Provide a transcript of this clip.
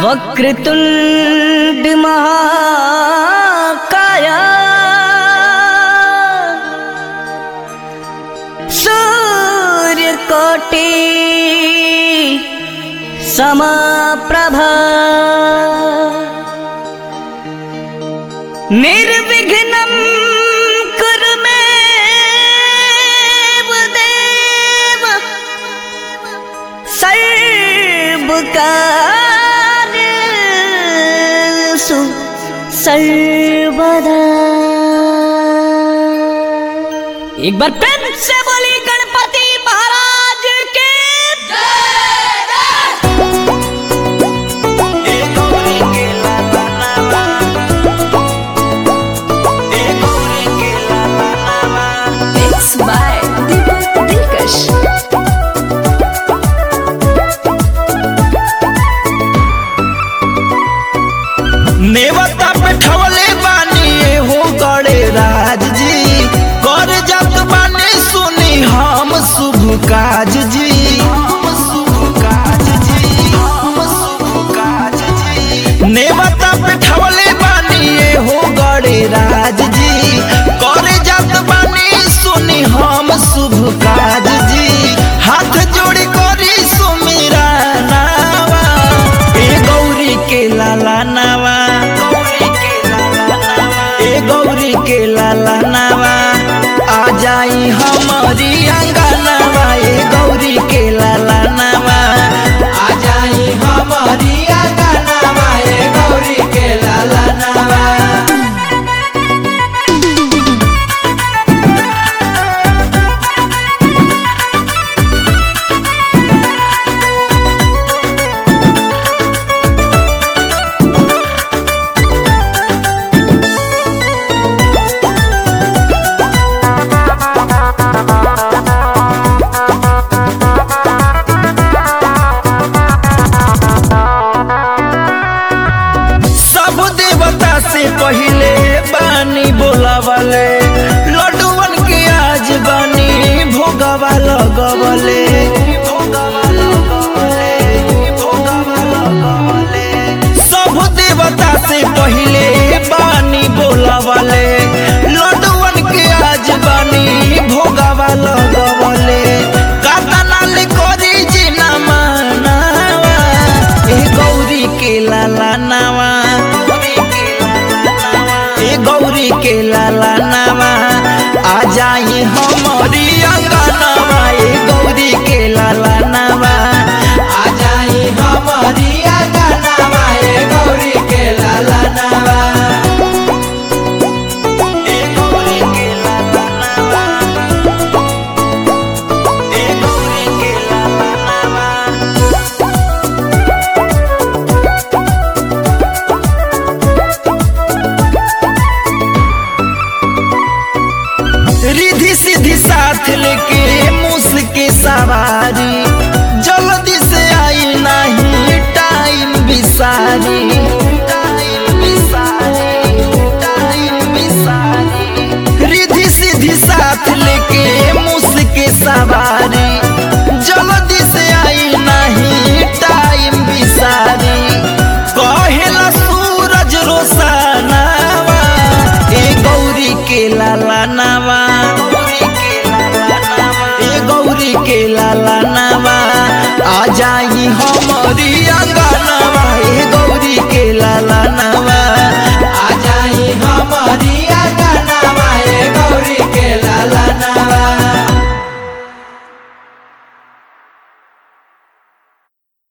वक्रतुण्ड महाकाया सूर्यकोटि समप्रभा निर्विघ्नं कुरु मे देव सर्वकार्येषु सर्वदा एक बार प्रेम से बोली गणपति महाराज के Mix by Deepak Dilkash. नेवता पे ठवले बानी ये हो गड़े राज जी कर जात बानी सुनी हम शुभ काज जी हम शुभ काज जी हम शुभ काज जी नेवता पे ठवले बानी ये हो गड़े राज जी कर जात बानी सुनी हम शुभ काज जी हाथ जोड़ी करी सुमिरा नावा ए गौरी के लाला नावा ए गौरी के लाला नावा आ जाई हमारी अंगनावा ए गौरी के लाला नावा आ जाई हमारी अंगनावा ए गौरी के लाला नावा सब देवता से पहिले बानी बोलावले लड्डूवन के आज बानी भोगवा लगवले भोगवा लगवले, भोगवा लगवले। सब देवता से पहिले बानी बोलावले लड्डूवन के आज बानी भोगवा लगवले कातनाल करी जिना मानावा ए गौरी के लाला नावा ए गौरी के लाला नावा आ जाई हमारी अंगनावा ए गौरी के लाला नावा आ जाई हमारी अंगनावा ए गौरी के लाला नावा ए गौरी के लाला नावा ए गौरी के लाला नावा रिधि सीधी साथ लेके मूस के सवारी जल्दी से आई नहीं टाइम बिसारी टाइम बिसारी टाइम बिसारी रिधि सीधी साथ लेके मूस के सवारी जल्दी से आई नहीं टाइम बिसारी कहेला सूरज रोशनावा ए गौरी के लाला नावा ए गौरी के लाला नावा